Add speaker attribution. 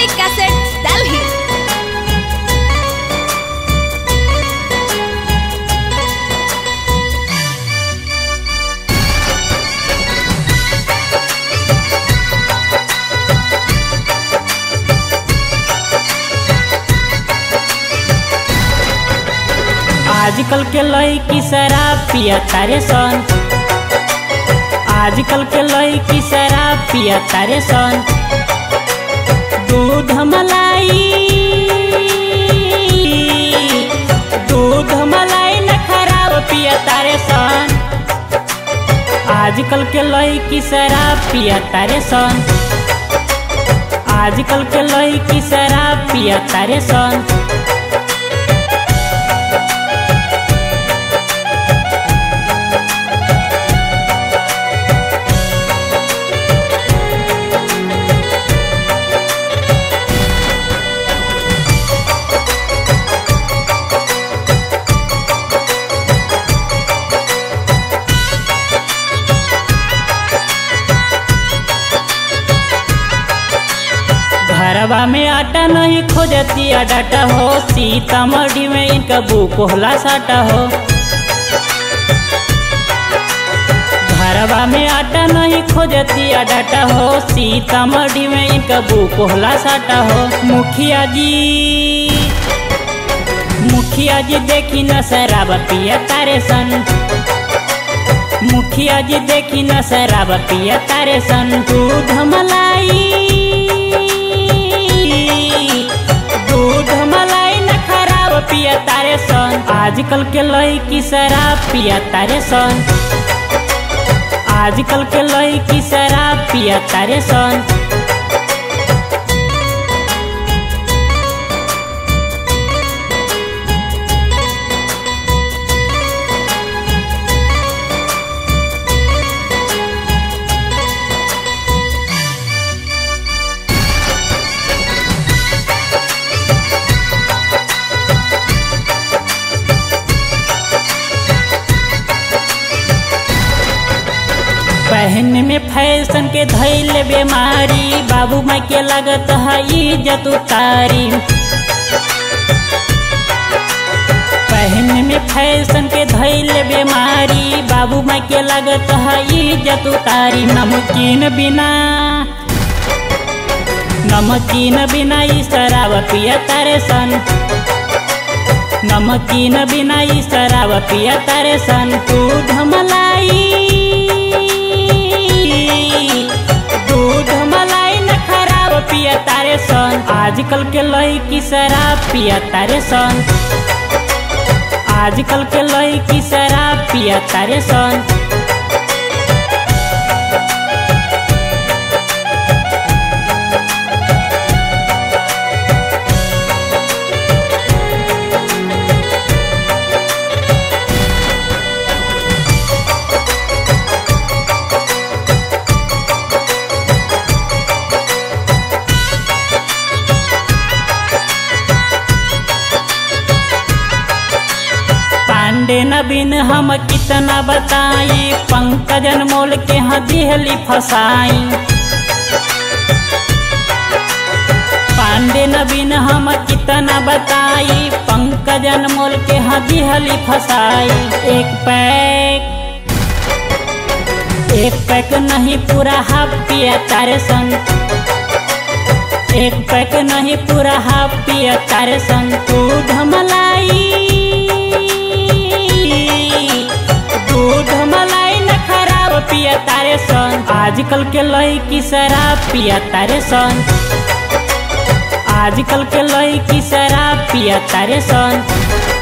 Speaker 1: Cassette, Delhi.
Speaker 2: आजकल के लड़की शराब पिया तारे सन आजकल के लड़की शराब पिया तारे सन दूध मलाई दूध मलाई न खराब पिया तारे सन आजकल के लड़की शराब पिया तारे सन आजकल के लड़की शराब पिया तारे सन घरवा में आटा नहीं खोजती डाटा हो सीतामढ़ी में इनका बुक होला साटा हो घरवा में आटा नहीं खोजती डाटा हो सीतामढ़ी में इनका बुक होला साटा हो मुखिया जी मुखिया जी देखी न शराब पिया तारे सन मुखिया जी देखी न शराब पिया तारे सन दूध मलाई दूध मलाई न खराब पिया तारे सन आजकल के लड़की शराब पिया तारे सन आजकल के लड़की शराब पिया तारे सन पहन में फैशन के धैल बीमारी बाबू माई के लगत है इज्जत उतारी पहन में फैशन के धैल बीमारी बाबू माई के लगत है इज्जत उतारी नमकीन बिना नमकीन बिना ई शराब पिया तारे सन नमकीन बिना ई शराब पिया तारे सन दूध मलाई दूध मलाई न खराब पिया तारे सन आजकल के लड़की शराब पिया तारे सन आजकल के लड़की शराब पिया तारे सन पांडे नबीन हम कितना बताई पंकजन मोल के हाँ दिहली फसाई पांडे नबीन हम कितना बताई पंकजन मोल के हाँ दिहली फसाई एक पैक एक पैक नहीं पूरा हाफ पिया तारे सन एक पैक नहीं पूरा हाफ पिया तारे सन दूध मलाई दूध मलाई न खराब पिया तारे सन आजकल के लड़की शराब पिया तारे सन आजकल के लड़की शराब पिया तारे सन